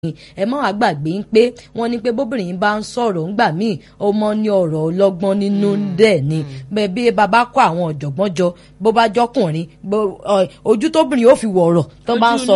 ẹ má wàá gbàgbé ń pé wọ́n ní pé bóbìnrin bá ń sọ̀rọ̀ ńgbà míì ó mọ ní ọ̀rọ̀ ọlọ́gbọ́n nínú dẹ̀ ni bẹ́ẹ̀ bí bàbá kó àwọn ọ̀jọ̀gbọ́n jọ bó bá jọkùnrin ojú tóbìnrin ó fi wọ̀rọ̀ tó bá ń sọ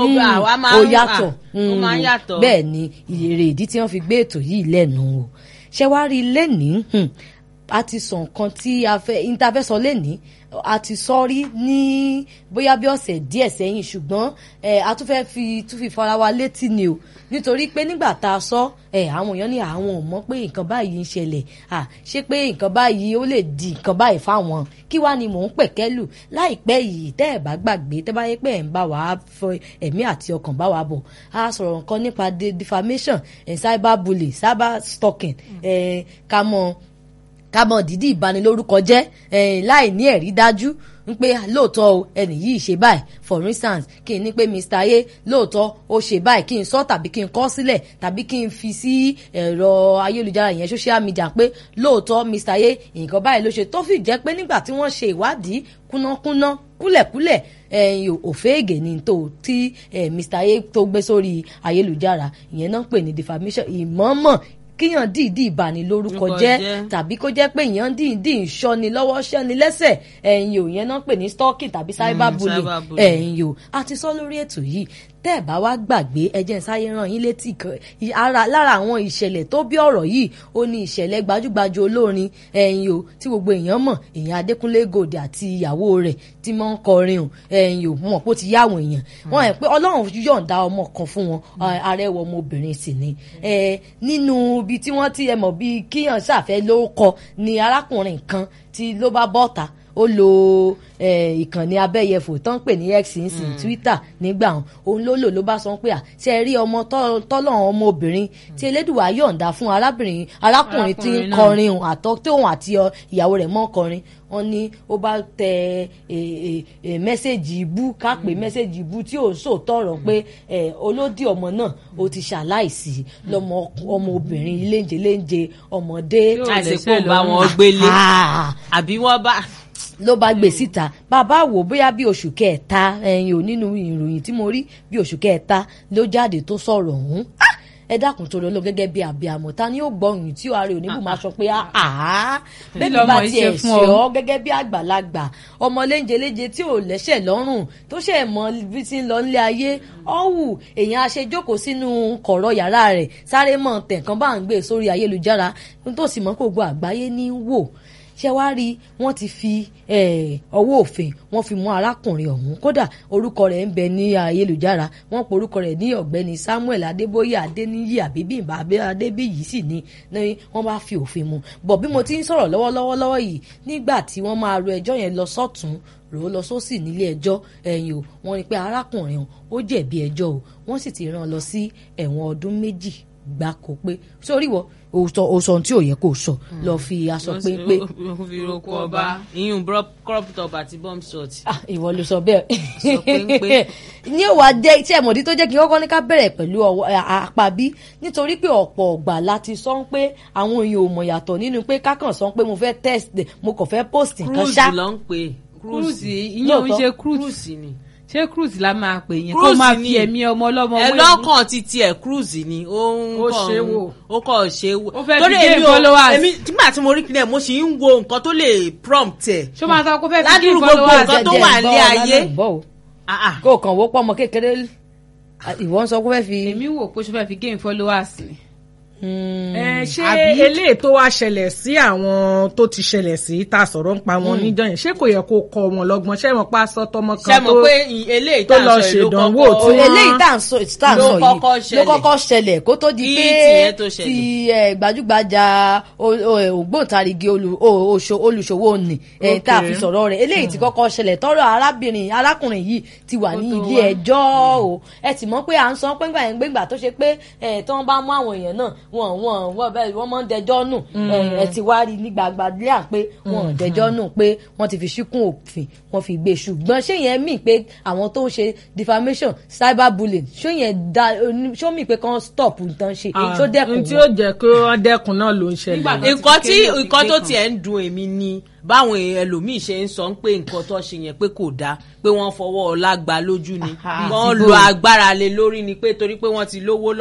ó yàtọ̀ bẹ́ẹ̀ ni èrè ìdí tí wọ́n fi gbé ètò yìí lẹ́nu o ṣé wàá rí lẹ́nìí a ti sọ nǹkan tí a fẹ́ ìtafẹ́ sọ lẹ́nìí a ti sọ rí ní bóyá bí ọ̀sẹ̀ díẹ̀ sẹ́yìn ṣùgbọ́n a tún fẹ́ fi tún fi fara wa létí ni o nítorí pé nígbà tá a sọ àwọn èèyàn ní àwọn ò mọ̀ pé nǹkan báyìí ń ṣẹlẹ̀ ṣé pé nǹkan báyìí ó lè di nǹkan báyìí fáwọn kí wàá ni mò ń pẹ̀kẹ́lù láìpẹ́ yìí tẹ́ ẹ̀ bá gbàgbé tẹ́ bá yẹ pé ẹ̀ ń bá wàá fọ ẹ̀mí àti ọkàn bá wàá bọ̀ a sọ̀rọ̀ nǹkan nípa defamation cyber bully cyber stalking ká mọ̀ kámọ dídí ìbanilórúkọ jẹ́ láì ní ẹ̀rí dájú ń pé lóòótọ́ o ẹnì yìí ṣe báyìí for instance kí n ní pé Mr. A lóòótọ́ ó ṣe báyìí kí n sọ tàbí kí n kọ sílẹ̀ tàbí kí n fi sí ẹ̀rọ ayélujára yẹn social media pé lóòótọ́ Mr. A nǹkan báyìí ló ṣe tó fi jẹ́ pé nígbà tí wọ́n ṣe ìwádìí kúnákúná kúlẹ̀kúlẹ̀ ẹ̀yìn òféègè ni tó tí Mr. A tó gbé sórí ayélujára ìyẹn náà ń pè ní defamation ìmọ̀ọ́mọ̀ kíyàn dìídì ìbanilórúkọ jẹ́ tàbí kó jẹ́ pé èèyàn dìídì ìṣọ́ni lọ́wọ́ ṣẹ́ni lẹ́sẹ̀ ẹ̀yìn ò yẹn náà pè ní stalking tàbí cyberbullying ẹ̀yìn ò a ti sọ lórí ètò yìí tẹ́ ẹ̀ bá wá gbàgbé ẹjẹ́ sáyé ràn yín létí lára àwọn ìṣẹ̀lẹ̀ tó bí ọ̀rọ̀ yìí ó ní ìṣẹ̀lẹ̀ gbajúgbajú olórin ẹ̀yìn o tí gbogbo èèyàn mọ̀ èèyàn Adékúnlé Gold àti ìyàwó rẹ̀ tí wọ́n ń kọrin o ẹ̀yìn o mọ̀ pé ó ti yáwọn èèyàn wọ́n ẹ̀ pé Ọlọ́run yọ̀ǹda ọmọ kan fún wọn arẹwà ọmọbìnrin sì ni nínú ibi tí wọ́n ti ẹ mọ̀ bíi kíyàn ṣàfẹ́ ló kọ ni arákùnrin kan tí ló bá bọ́ta ó lo ìkànnì abẹ́yẹfò tó ń pè ní x nsìn twitter nígbà wọn òun ló lò ló bá sọ pé à ṣe rí ọmọ tọ́lọ̀ ọmọbìnrin tí elédùwà yọ̀ǹda fún arábìnrin arákùnrin tí ń kọrin òun àtọ́ tí òun àti ìyàwó rẹ̀ mọ́ kọrin wọ́n ní ó bá tẹ mẹ́sẹ̀gì ibú ká pé mẹ́sẹ̀gì ibú tí ò ń sòtọ̀rọ̀ pé olódì ọmọ náà ó ti ṣaláìsí lọ́mọ ọmọbìnrin léńjẹ léńjẹ ọmọdé. àìsèpò bá wọn gbélé àbí wọ́n bá ló bá gbé síta bàbá wò bóyá bí oṣù kẹta ẹyin ò nínú ìròyìn tí mo rí bí oṣù kẹta ló jáde tó sọ̀rọ̀ ọ̀hún ẹ dákun tó lọ lọ gẹ́gẹ́ bí abiyamọ ta ni ó gbọ́ ohun tí ààrẹ oníbù máa sọ pé àá bẹ́ẹ̀ bá tiẹ̀ ṣe ọ́ gẹ́gẹ́ bí àgbàlagbà ọmọ léńjeléje tí ò lẹ́sẹ̀ lọ́rùn tó ṣe mọ bí ti ń lọ nílé ayé ọ̀hún èèyàn aṣejókòó sínú kọ̀rọ̀ yàrá rẹ̀ sáré mọ̀ tẹ̀kan bá ń gbé sórí ayélujára tó sì mọ́ kó gbọ́ àgbáyé ní wò ṣé wàá rí wọ́n ti fi ọwọ́ òfin wọ́n fi mú arákùnrin ọ̀hún kódà orúkọ rẹ̀ ń bẹ ní ayélujára wọ́n pe orúkọ rẹ̀ ní ọ̀gbẹ́ni Samuel Adébóyè Adéníyì àbíbímbà Adébíyì sì ni wọ́n bá fi òfin mu bọ̀ bí mo ti ń sọ̀rọ̀ lọ́wọ́lọ́wọ́ lọ́wọ́ yìí nígbà tí wọ́n máa ro ẹjọ́ yẹn lọ sọ́tún rò ó lọ sósì nílé ẹjọ́ ẹ̀yìn o wọ́n rí pé arákùnrin ó jẹ̀bi ẹjọ́ o wọ́n sì ti rán lọ sí ẹ̀wọ̀n ọdún méjì gbáko pé sórí wọ òsọ òsọ tí ò yẹ kó sọ lọ fi aṣọ péńpé. ó fi roko ọba iyún crop top àti bomb shot. ìwọ ló sọ bẹ́ẹ̀. sọ péńpé. ní òwà jẹ́ iṣẹ́ ìmọ̀dí tó jẹ́ kí n kọ́kọ́ ní ká bẹ̀rẹ̀ pẹ̀lú apá bí nítorí pé ọ̀pọ̀ ọ̀gbà láti sọ pé àwọn èèyàn ò mọ̀ yàtọ̀ nínú pé kákàn sọ pé mo fẹ́ test mo kàn fẹ́ post nǹkan ṣá. cruise ló ń pè cruise ìyẹn ò ń ṣe cruise ni ṣé cruise la máa pè yẹn kó máa fi ẹ̀mí ọmọ ọlọ́mọ wéwu. ẹlọ́kàn ti tiẹ̀ cruise ni ó ń kọ́ ṣe wò ó kọ́ ṣe wò. ó fẹ́ fi gain followers. èmi nígbà tí mo rí kílẹ̀ mo sì ń wo nǹkan tó lè prompt ẹ̀. ṣó máa sọ pé ó fẹ́ fi gain ládùúgbò followers. gbogbo nǹkan tó wà ní ayé. kó o kàn wó pọ́ ọmọ kékeré ìwọ ń sọ pé ó fẹ́ fi. èmi wò pé ṣó fẹ́ fi gain followers ni ṣé eléyìí tó wá ṣẹlẹ̀ sí àwọn tó ti ṣẹlẹ̀ sí tá a sọ̀rọ̀ ń pa wọn níjọ́ yẹn ṣé kò yẹ kó kọ́ wọn lọ́gbọ́n ṣé mo pa aṣọ tọmọ kan tó tó lọ ṣèdánwò tí wọ́n eléyìí tá à ń sọ yìí ló kọ́kọ́ ṣẹlẹ̀ kó tó di pé ti gbajúgbajà ògbóǹtarìgì olùṣòwò nì tá a fi sọ̀rọ̀ rẹ̀ eléyìí ti kọ́kọ́ ṣẹlẹ̀ tọ́rọ̀ arábìnrin arákùnrin yìí ti wà ní ilé ẹjọ́ o ẹ ti mọ̀ pé à ń sọ pé ńgbà yẹn gbégbà tó ṣe pé tí wọ́n bá mú àwọn èèyàn náà wọn wọn wọn bẹ́ẹ̀ wọ́n máa ń dẹjọ́ nù ẹ ti wá rí ní gbagba lẹ́à pé wọn ò dẹjọ́ nù pé wọ́n ti fi ṣíkún òfin wọ́n fi gbé ṣùgbọ́n ṣé yẹn mì pé àwọn tó ń ṣe defamation cyberbullying ṣó yẹn da ṣó mì pé kán stop nǹkan ṣe ṣó dẹ́kun n tí ó jẹ́ pé wọ́n dẹ́kun náà ló ń ṣẹlẹ̀. nǹkan tí nǹkan tó tiẹ̀ ń dùn èmi ni báwọn ẹlòmíì ṣe ń sọ pé nǹkan tó ṣe yẹn pé kò dáa pé wọ́n fọwọ́ ọlá gbà lójú ni wọ́n lo agbára lé lórí ni pé torí pé wọ́n ti lówó lọ